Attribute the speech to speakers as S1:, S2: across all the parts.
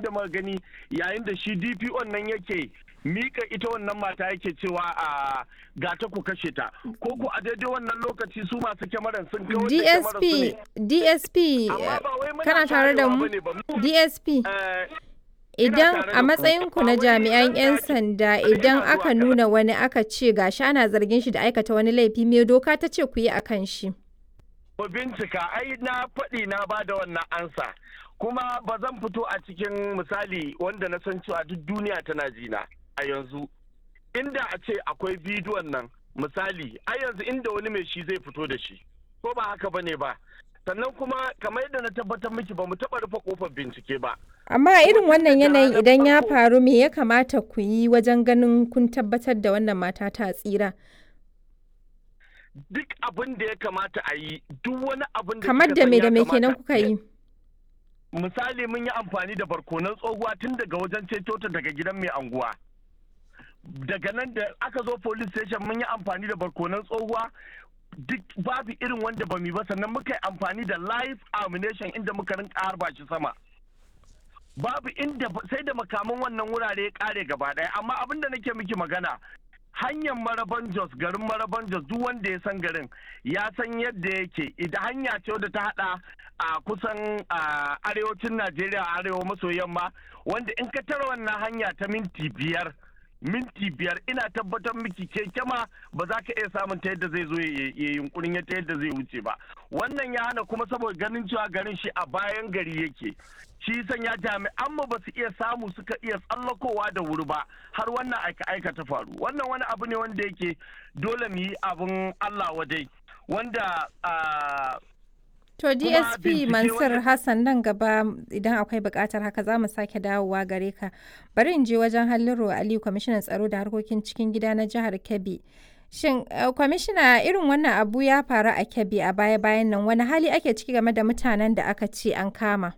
S1: abin da muka gani yayin da shi DPO nan yake mika ita wannan mata yake cewa a ga ta ku kashe ta ko ku a daidai wannan lokaci su masu kyamaran sun kawo
S2: DSP DSP kana tare da mu DSP idan a matsayinku na jami'an 'yan sanda idan aka nuna wani aka ce gashi ana zargin shi da aikata wani laifi me doka ta ce ku yi akan shi
S1: Ku bincika ai na faɗi na ba da wannan ansa kuma ba zan fito a cikin misali wanda na san cewa duk duniya tana jina a yanzu inda a ce akwai bidiyon nan misali a yanzu inda wani mai shi zai fito da shi ko ba haka ba ne ba sannan kuma kamar yadda na tabbatar miki ba mu taɓa rufe kofar bincike ba
S2: amma a irin wannan yanayin idan ya faru me ya kamata ku yi wajen ganin kun tabbatar da wannan mata ta tsira
S1: duk abin da ya kamata a yi duk wani abin da
S2: kamar da me da me kenan kuka yi
S1: misali mun yi amfani da barkonan tsohuwa tun daga wajen ceto ta daga gidan mai anguwa daga nan da aka zo police station mun yi amfani da barkonan tsohuwa duk babu irin wanda ba mu ba sannan muka yi amfani da live ammunition inda muka rinka harba shi sama babu inda sai da makaman wannan wurare ya kare gaba daya amma abin da nake miki magana hanyar maraban jos garin maraban jos duk wanda ya san garin ya san yadda yake idan hanya ce wadda ta hada a kusan arewacin najeriya arewa maso yamma wanda in ka tara wannan hanya ta minti biyar minti biyar ina tabbatar miki keke ma ba za ka iya samun ta yadda zai zo ya yunkurin ta yadda zai wuce ba wannan ya hana kuma saboda ganin cewa garin shi a bayan gari yake shi sanya jami'an mu ba su iya samu suka iya tsallakowa da wuri ba har wannan aika aika ta faru wannan wani abu ne wanda yake dole mu yi abin Allah wadai wanda
S2: To DSP Mansur Hassan nan gaba idan akwai bukatar haka za mu sake dawowa gare ka. Bari in je wajen Halliru Ali kwamishinan tsaro da harkokin cikin gida na jihar Kebbi. Shin kwamishina irin wannan abu ya faru a Kebbi a baya-bayan nan wani hali ake ciki game da mutanen da aka ce an kama?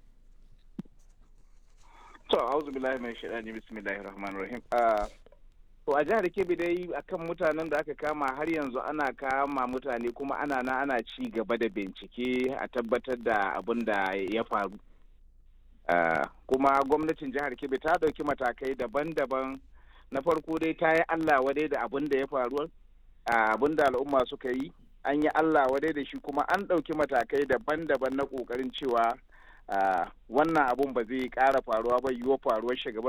S3: To, auzu billahi mai shaɗani bismillahir rahmanir rahim. To a jihar Kebbi dai akan mutanen da aka kama har yanzu ana kama mutane kuma ana na ana ci gaba da bincike a tabbatar da abin da ya faru. Kuma gwamnatin jihar Kebbi ta ɗauki matakai daban-daban na farko dai ta yi Allah wadai da abin da ya faru abin da al'umma suka yi an yi Allah wadai da shi kuma an ɗauki matakai daban-daban na ƙoƙarin cewa wannan abun ba zai ƙara faruwa ba yiwuwa faruwar shi gaba